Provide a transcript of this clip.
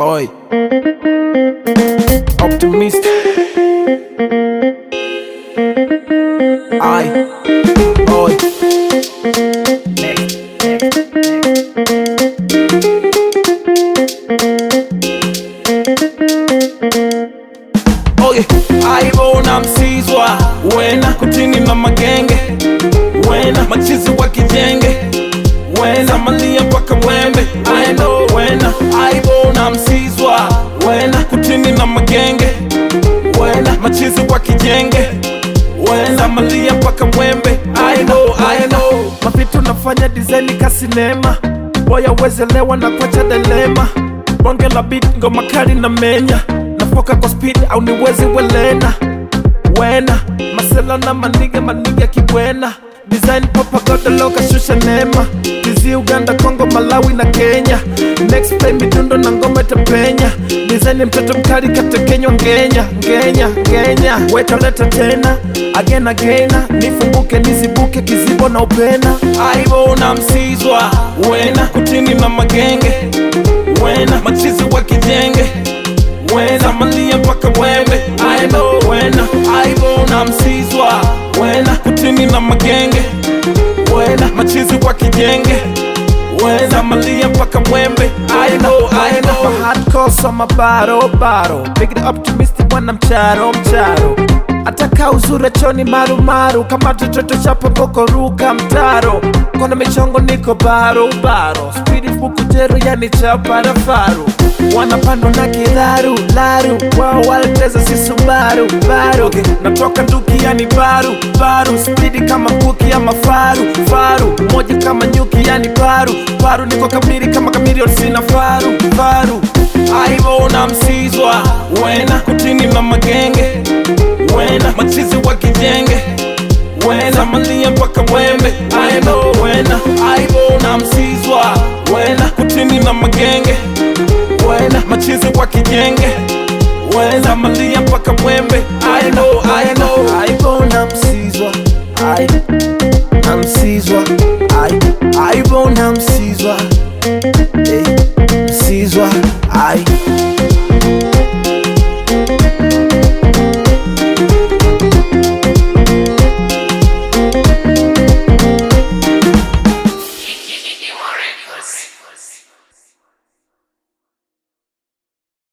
Oi. Optimist. I. Oi. Oye, aibona msizwa wena kutini na magenge wena machizi wa kijenge wena malia mpaka mwembe I know wena aibona msizwa wena kutini na magenge wena machizi wa kijenge wena malia mpaka mwembe I know, I know mavitu nafanya dizaini ka sinema boya wezelewa na kwacha delema bonge la beat ngoma kali na menya nafoka kwa speed au niwezi welena wena masela na maniga maniga kibwena design popa godoloka shusha nema dizi uganda kongo malawi na kenya next play midundo na ngoma itapenya design mtoto mkali katekenywa ngenya ngenya ngenya wetaleta tena again againa nifunguke nizibuke kizibo na upena aibona msizwa wena kutini na magenge wena machizi wa kijenge wena malia mpaka mwembe I know wena aibona msizwa wena kutini na magenge wena machizi wa kijenge wena malia mpaka mwembe I know, I know hardcore soma baro baro big it optimistic mwana mcharo mcharo ataka uzure choni marumaru kama tototo chapo mboko ruka mtaro kona michongo niko baro baro spidi fukujero yani chaparafaru wanapandwa na kilaru laru wao waliteza si subaru baru okay. natoka nduki yani baru baru spidi kama kuki ama faru faru moja kama nyuki yani paru paru niko kamili kama kamilion sina faru faru aivona msizwa wena kutini na magenge wena machizi wa kijenge wena malia mpaka mwembe I know wena aibona msizwa wena kutini na magenge wena machizi wa kijenge wena malia mpaka mwembe I know, I know aibona msizwa